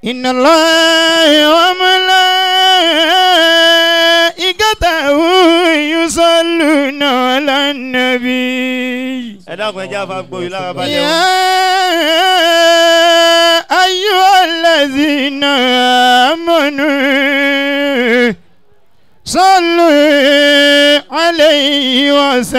إن الله وملائكته يصلون على النبي ẹ dákun ẹ jẹ́ àfa gbòòrò lára balẹ̀ o. يا أيها الذين آمنوا صلوا عليه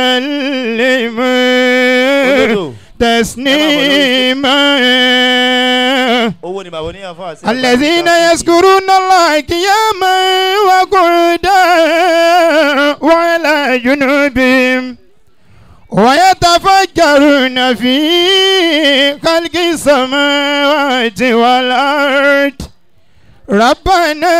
وسلموا Òdodo. تسليما owó ni bàbá oníyàn fún àṣẹ. الذين يذكرون الله قياما وقعودا وعلى جنوبهم ويتفكرون في خلق السماوات والأرض ربنا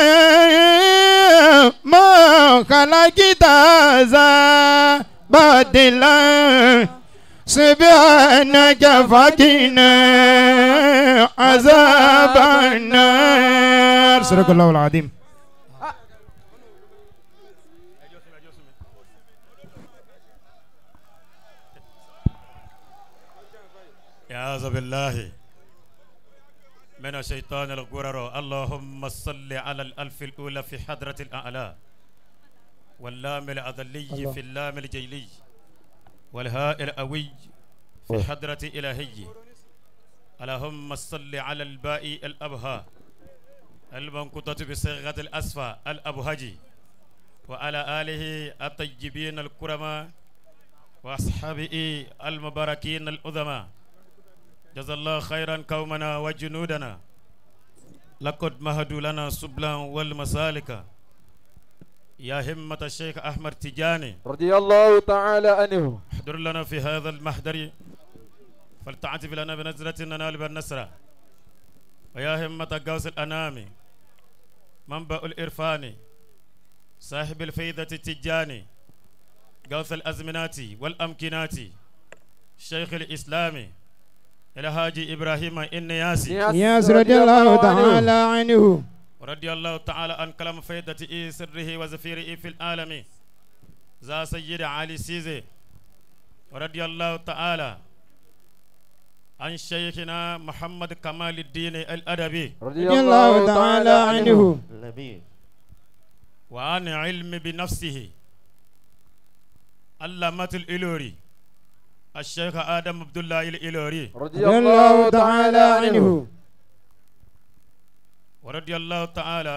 ما خلقت هذا باطلا سبحانك فقنا عذاب النار صدق الله العظيم أعوذ بالله من الشيطان الغرر اللهم صل على الألف الأولى في حضرة الأعلى واللام الأذلي في اللام الجيلي والهاء الأوي في حضرة إلهي اللهم صل على الباء الأبهى المنقطة بصيغة الأسفى الأبهجي وعلى آله الطيبين الكرماء وأصحابه المباركين الأذماء جزا الله خيرا قومنا وجنودنا لقد مهدوا لنا سبلا والمسالك يا همة الشيخ أحمد تجاني رضي الله تعالى عنه احضر لنا في هذا المحضر فلتعتف لنا بنزرة ننال بالنسرة ويا همة قوس الأنام منبأ الإرفان صاحب الفيدة التجاني قوس الأزمنات والأمكنات شيخ الإسلام إلى هاجي إبراهيم النياسي ياس رضي الله تعالى عنه ورضي الله تعالى عن كلام فيدة إيه سره وزفيره في العالم ذا سيد علي سيزي ورضي الله تعالى عن شيخنا محمد كمال الدين الأدبي رضي رضي الله تعالى عنه Labi. وعن علم بنفسه علامة الإلوري الشيخ آدم عبد الله الإلوري رضي رضي الله تعالى عنه ورضي الله تعالى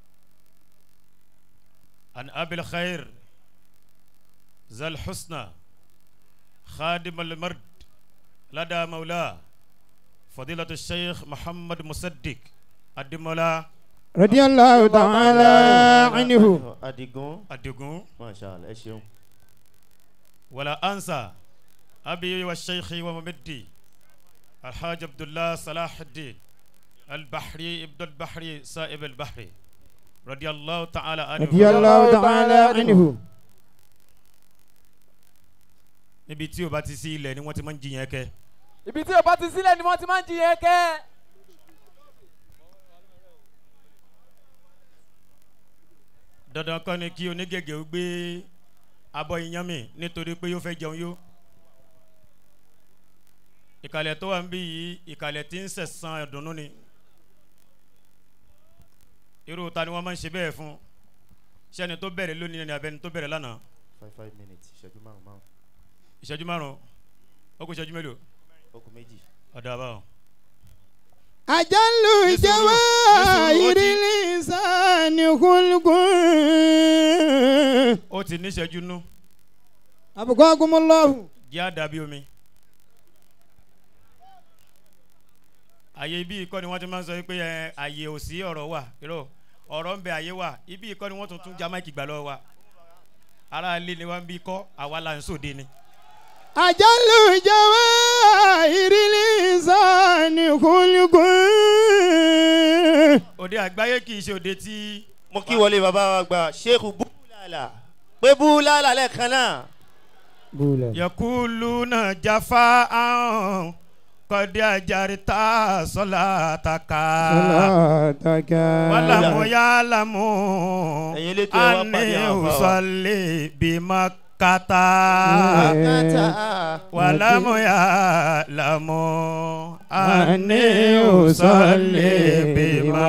عن أبي الخير ذا الحسنى خادم المرد لدى مولاه فضيلة الشيخ محمد مصدق الدمولا رضي الله تعالى عنه Adigun. الدقون Masha Allah ẹ ṣeun. ولا أنسى أبي والشيخ وممدي الحاج عبد الله صلاح الدين البحري ابن البحري سائب البحري رضي الله تعالى عنه رضي الله تعالى عنه níbi tí o bá ti sí ilẹ̀ ni wọ́n ti máa ń jiyàn kẹ́ ibi tí o bá ti sílẹ̀ ni wọ́n ti máa ń jiyàn kẹ́. dandan kọ́ ni kí onígègé ó gbé abọ́ iyán mi nítorí pé yóò fẹ́ jẹun yó ìkàlẹ̀ tó wà ń bí yìí ìkàlẹ̀ tí ń sẹ̀sán ẹ̀dùnnú ni irú ta ni wọ́n máa ń ṣe bẹ́ẹ̀ fún sẹ́ni tó bẹ̀rẹ̀ lónìí ni abẹ́ni tó bẹ̀rẹ̀ lánàá five five minutes ìṣẹ́jú márùn márùn ìṣẹ́jú márùn-ún ó kù ìṣẹ́jú mélòó okùn méjì. ọ̀dà báwọn. أجل نسرو- جواهر نسرو- الإنسان خلق ó ti níṣẹ́jú nú أبقاكم الله jẹ́ àdàbí omi. àyè ibi ìkọ́ ni wọ́n ti máa ń sọ pé ẹ, àyè ò sí ọ̀rọ̀ wà irọ́ ọ̀rọ̀ ń bẹ àyè wà ibi ìkọ́ ni wọ́n tún tún já máìkì gbà lọ́wọ́ wa ara ilé ni wọ́n ń bí kọ́ àwa là ń sòde ni. أجل جواهر الإنسان خلق òde àgbáyé kì í ṣe òde tí mo kí wọlé bàbá wa gba sheikh búlàlà pé búlàlà lẹ́ẹ̀kan náà. بولا yakuluna jafa ahun kọ́dí ajarita sọ́látàkà صلاتك wàlámù yàlámù Ẹ̀yin elétò ẹ wá pàdé ani àwọn àfáà wa. usali bima kata wàlámù yà lámù àní òsọlẹ bímọ.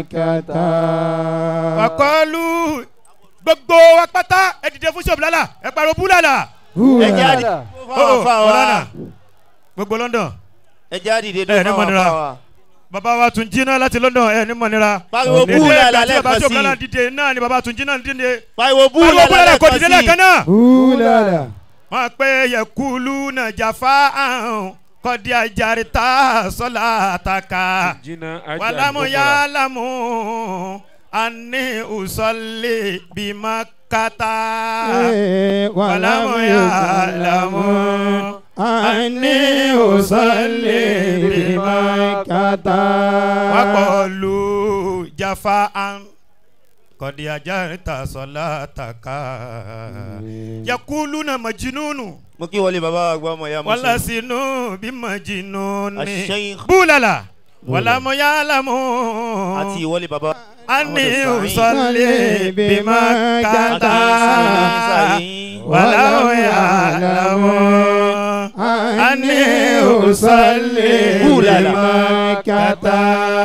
wàkọlù gbogbo wa pátá ẹ dìde fún ṣọ́ọ̀bù lálà ẹ pariwo búlàlà. ẹ jẹ́ àdìde fún àfa ọ̀lànà wa gbogbo London ẹ jẹ́ àdìde ẹ ní fún mọ̀nira. àfa wa. baba wa tún jí náà láti London ẹ ní mọ̀nira. pariwo Dédé búlàlà ẹgbẹ́ tí baba lẹ́ẹ̀kan ṣọ́ọ̀bù lálà sí dìde náà ni baba tún jí náà dìde. pariwo pariwo búlàlà búlàlà kò dìde lẹ́ẹ̀kan lẹ́ẹ̀kan sí náà. Búlàlà. wọ́n pe yẹkulu náà jàfa àrùn kọ́dí ajarita sọ́lá àtàkà jìnnà wàlámù yálàmù àní ùsọ̀lẹ̀ bímọ kàtà wàlámù yálàmù àní ùsọ̀lẹ̀ bímọ kàtà. wakọlu jafa an kọ́dí ajarita sọ́lá àtàkà yakulu náà majinunu mo kí wọlé baba wa gbọ́ ọmọ ya wala musu sinu bi majinuni Asheikh. bulala wala mo yalamu àti ìwọlé baba ani Muhammadu Sa'id. usalli bima kata Sa'id. wala mo yalamu ani usalli Bulala. bima kata.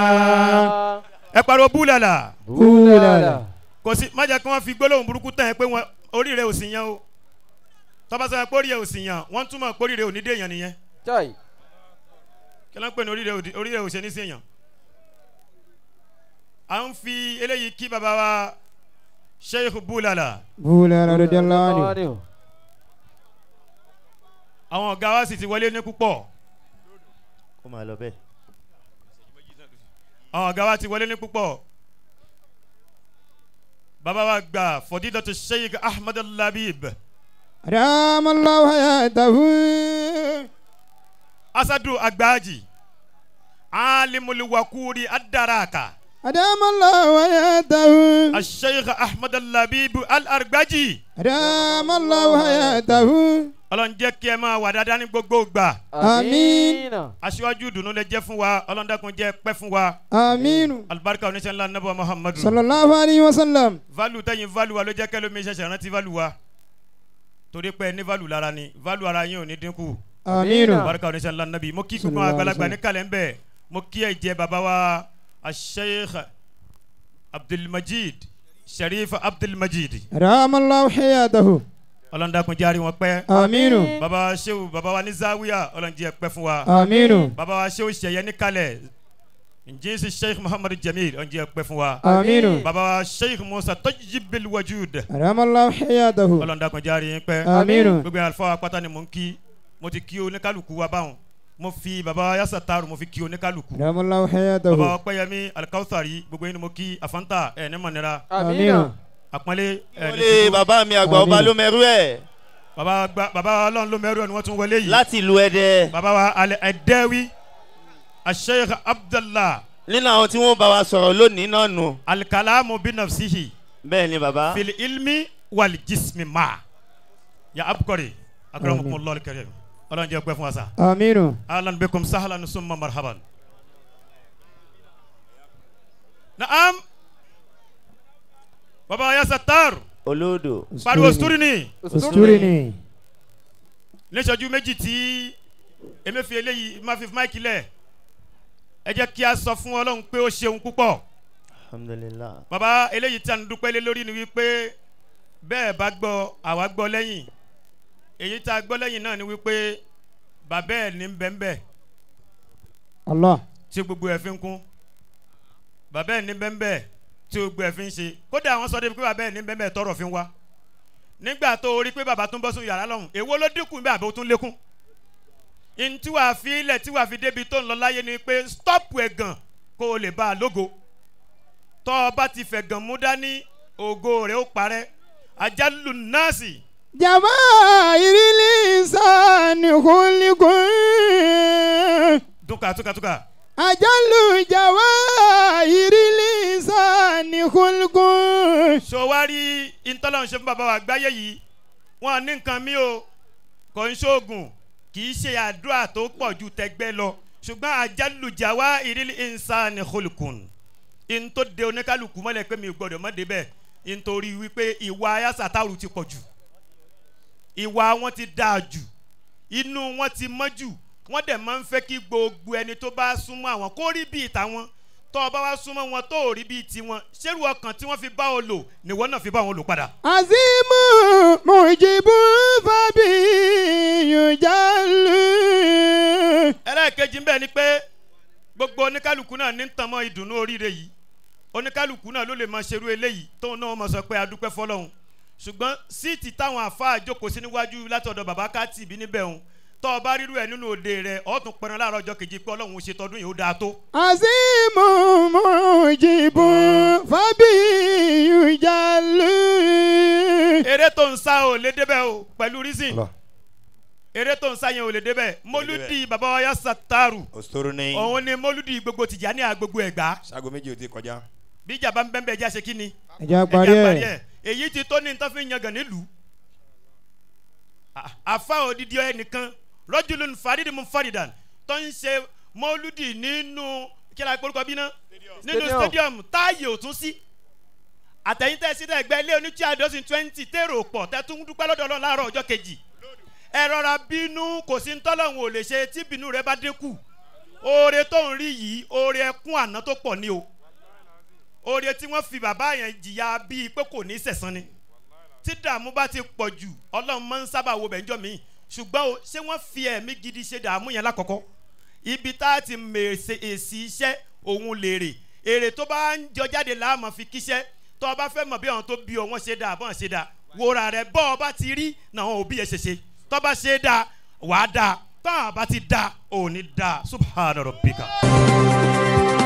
ẹ pariwo bulala Búlàlà. kò sí má jẹ́ kí wọ́n fi gbólóhùn burúkú tán ẹ pé wọn orí rẹ ò sì yan o tọ́ba sọ pé orí rẹ ò sì yan wọ́n túmọ̀ pé orí rẹ ò ní dé èèyàn nìyẹn chai kí ló ń pè ní orí rẹ ò di- orí rẹ ò ṣe ní sí èèyàn. à ń fi eléyìí kí baba wa sheikh bulala Búlàlà radiyallahu anhu. àwọn ọ̀gá wa sì ti wọlé ní púpọ̀ kó máa lọ bẹ́ẹ̀. àwọn ọ̀gá wa ti wọlé ní púpọ̀ baba wa gba fọdídọ̀tò sheikh ahmed labib Adamallahu hayatahu. asadu agbaaji alimuliwakuri adaraka Adamallahu hayatahu. asheikh ahmed labib alargbaji Adamallahu hayatahu. ọlọ́run jẹ́ kí ẹ máa wà dáadáa ní gbogbo gbà Àmín. aṣíwájú dùnú lè jẹ́ fún wa ọlọ́run dákun jẹ́ pẹ́ fún wa Aminu. alibarika oníṣẹ́ ńlá nàbọ̀ muhammadu Sallallahu alayhi wa sallam. valu tẹ̀yìn valu wa ló jẹ́ kẹ́lómi ṣẹ̀ṣẹ̀ rántí valu wa torí pé ní valu lára ni valu ara yín ò ní dínkù Aminu. alibarika oníṣẹ́ ńlá nàbí mo kí gbogbo àwọn Sallallahu àgbàlagbà alaihi ní kalẹ̀ ń bẹ̀ mo kí ẹ jẹ́ baba wa asheikh abdulmajid sharif abdulmajid Adamallahu hayatahu. ọlọ́run dákun járe wọn pẹ́ Aminu. baba wa sehu baba wa ní zawiya ọlọ́run jẹ́ pẹ́ fún wa Aminu. baba wa sehu sẹ̀yẹ ní kalẹ̀ njẹ́sí sheikh muhammadu jamil ọlọ́run jẹ́ pẹ́ fún wa Aminu. baba wa sheikh musa tajibil wajud Adamallahu hayatahu. ọlọ́run dákun járe yín pẹ́ Aminu. gbogbo àlùfáà pátá ni mò ń kí mo ti kí oníkálukú wa báwọn mo fi baba wa yasa taaru mo fi kí oníkálukú Adamallahu baba hayatahu. wa pẹ́yẹmí alikawusari gbogbo yín ni mo kí afanta ẹ̀ ní mọ̀nira Aminu. àpọ́nlé ẹ̀ ní wọlé ṣubú baba mi àgbà ọba Àmín. ló mẹ́rú ẹ̀ baba gba baba wa ọlọ́run ló mẹ́rù ẹ̀ ni wọ́n tún wọlé yìí láti ìlú ẹdẹ baba wa alẹ́ ẹ̀dẹ́wì asheikh abdallah nínú àwọn tí wọ́n bá wa sọ̀rọ̀ lónìí náà nù alikalamu binafsihi bẹ́ẹ̀ ni baba fili ilmi wali jismi ma ya abukori akramakumullah alkarim ọlọ́run jẹ́ pẹ́ fún wa sa Aminu. ahlan bikum sahlan summa marhaban naam baba wa ya sattar olódò pariwo suturi ni Usturi ni. níṣẹ́jú méjì tí emefi eléyìí máa fi máìkì lẹ̀ ẹ jẹ́ kí a sọ fún ọlọ́run pé ó ṣeun púpọ̀ alhamdulilah baba eléyìí tí a ń dúpẹ́ lé lórí ni wípé bẹ́ẹ̀ bá gbọ́ àwa gbọ́ lẹ́yìn èyí tá a gbọ́ lẹ́yìn náà ni wípé bàbá ẹ̀ ní bẹ́ńbẹ́ Allah. tí gbogbo ẹ̀ fi ń kún bàbá ẹ̀ ní bẹ́ńbẹ́ tí gbogbo ẹ̀ fi ń ṣe kódà àwọn sọ débi pé bàbá ẹ̀ ní bẹ́ńbẹ́ tọrọ fi ń wá nígbà tó o rí pé bàbá tún bọ́ sún yàrá lọ́hùn èwo ló dínkù bí àbí ó tún lékún in tí wàá fi ilẹ̀ tí wàá fi débi tó ń lọ láyé ni pé stọ́ọ̀pù ẹ̀gàn kó o lè bá a lógo tọ́ ọ bá ti fẹ̀gàn mú dání ògo rẹ̀ ó parẹ́ àjálù nọ́ọ̀sì جماهير الإنسان خلق túkà túkà túkà أجل جواهر الإنسان خلق sọwárí ìtọ́lọ́run ṣe fún bàbá wa àgbáyé yìí wọn ní nǹkan mi o kò ń ṣoògùn kì í ṣe àdúrà tó pọ̀ ju tẹgbẹ́ lọ ṣùgbọ́n àjálùjà wá ìrírí ìnsán holkun in tó de oníkálukú mọ́lẹ̀ pé mi ò gbọ́dọ̀ mọ́ débẹ̀ nítorí wípé ìwà ayásàtàrù ti pọ̀ jù ìwà wọn ti dáa jù inú wọn ti mọ́ jù wọ́n dẹ̀ máa ń fẹ́ kí gbogbo ẹni tó bá súnmọ́ àwọn kó rí bíi tàwọn tó o bá wá súnmọ́ wọn tó ò rí bíi tiwọn ṣérù ọkàn tí wọ́n fi bá o lò nìwọ náà fi bá wọn lò padà. azimu mujibu fabi yujalu. ẹlẹ́ẹ̀kejì ń bẹ̀ ni pé gbogbo oníkálukú náà ní tàn mọ́ ìdùnnú oríire yìí oníkálukú náà ló lè máa ṣerú eléyìí tóun náà máa sọ pé adúpẹ́ fọlọ́hún ṣùgbọ́n síìtì táwọn àáfàá jókòó sí níwájú látọ̀dọ̀ bàbá káàtì bí níbẹ̀ òun tọ́ ọ bá rírú ẹ̀ nínú òde rẹ̀ ọ̀ tún pẹran láàárọ̀ ọjọ́ kejì pé ọlọ́run ó ṣe tọdún yìí ó dáa tó. azimu mujibu fabi yujalu. eré tó ń sá ò lè débẹ̀ o pẹ̀lú reason eré tó ń sá yẹn ò lè débẹ̀ mólúdì bàbá wa yá sàtàrù òsòrò ní òun ni mólúdì gbogbo tìjàní àgbogbo ẹ̀gbá sago méjì ò ti kọjá. bí ìjàmbá ń bẹ́ẹ̀ bẹ́ẹ̀ já ṣe kí ni. ẹ jẹ́ ẹja parí parí ẹ̀. ẹ̀ èyí ti tó ní nǹkan fi ń yangàn nílùú À- àfa òdìdí ẹnìkan rọ́jùlùn fàdídì mú fàdídàn tó ń ṣe mọ́lúdì nínú kíra ìpolúkọ bí náà nínú Stadium. stadium táàyè ò tún sí àtẹ̀yìntẹ̀ sí ẹgbẹ́ ilé oníṣẹ́ àdọ́sìn twenty tèrò pọ̀ tẹ́tún dúpẹ́ lọ́dọ̀ ọlọ́run láàárọ̀ ọjọ́ kejì ẹ rọra bínú kò sí ntọ́lọ́hún ò lè ṣe tí bínú rẹ bá dínkù oore tó ń rí yìí oore ẹkún àná tó pọ̀ ní o oore tí wọ́n fi bàbá yẹn jìyà bíi pé kò ní sẹ̀sán ni tí dààmú bá ti pọ̀ jù ọlọ́run máa ń sábà wo bẹ̀ńjọ́ mi ṣùgbọ́n o ṣé wọ́n fi ẹ̀mí gidi ṣe dààmú yẹn lákọ̀ọ́kọ́ ibi tá a ti mèsè èsì iṣẹ́ òun lèrè èrè tó bá ń jọ jáde láàmú fi kíṣẹ́ tó o bá fẹ́ mọ̀ bí àwọn tó bí ọ wọ́n ṣe dáa bọ́n ṣe dáa wòrà rẹ̀ bọ́ ọ bá ti rí náà òbí ẹ̀ ṣe ṣe tó bá ṣe dáa wàá dáa tó àwọn bá ti dáa ò ní dáa subhana rabbika.